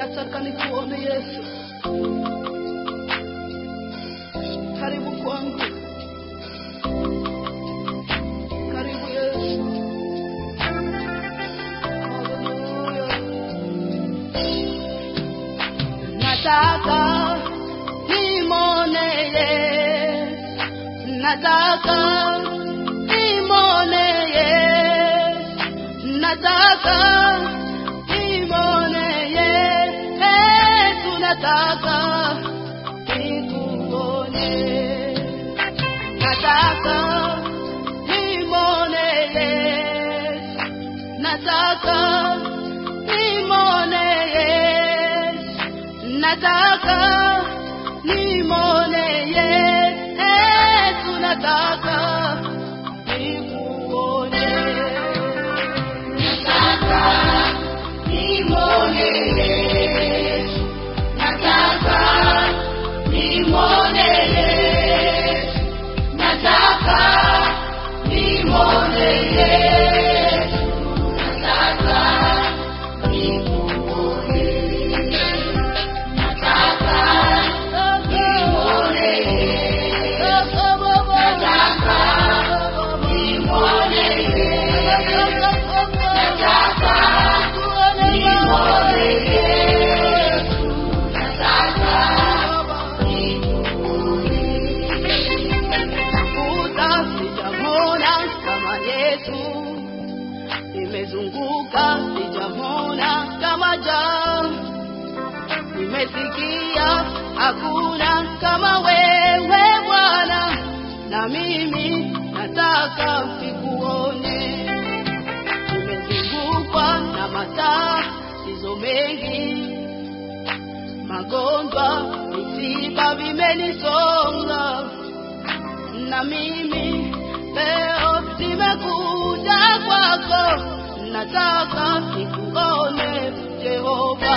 nataka nikuone Yesu. Karibu kwangu, karibu Yesu. Haleluya. Nataka nimone Yesu, nataka nimone Yesu, nataka nimone Yesu, nataka nikuone, nataka nimone Yesu, nataka nimone Yesu, nataka nimone Yesu, nataka nikuone, nataka nimone Yesu, nataka nimone Yesu, nataka nimone Yesu, nataka nikuone, nataka nimone Yesu, nataka nimone Yesu, nataka nimone Yesu, nataka Tafuta sijamona kama Yesu, nimezunguka sijamona kama Jah, nimesikia hakuna kama wewe Bwana, na mimi nataka nikuone. Nimezungukwa na matatizo mengi, magonjwa, misiba vimenisonga na mimi leo nimekuja kwako, nataka nikuone Jehova,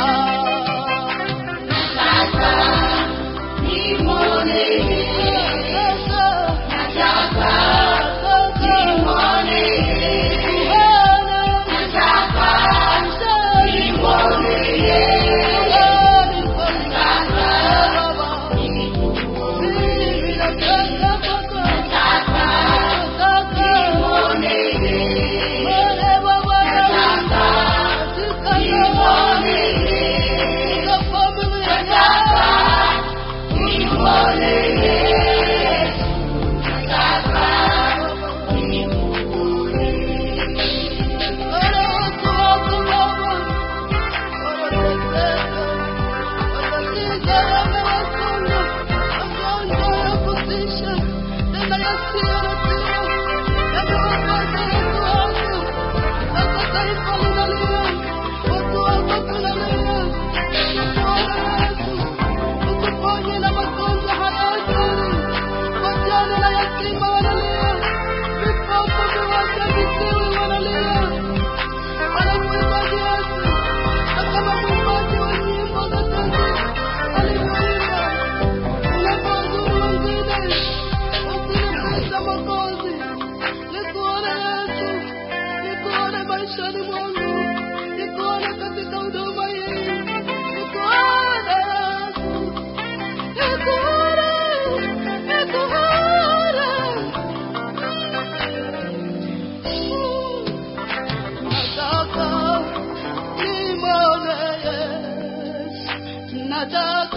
nataka nimone Yesu, nataka nimone Yesu, nataka nimone Yesu, nataka maishani mwangu, nikuone katika huduma hii, nikuone Yesu, nikuone, nikuone. Nataka nimwone Yesu, nataka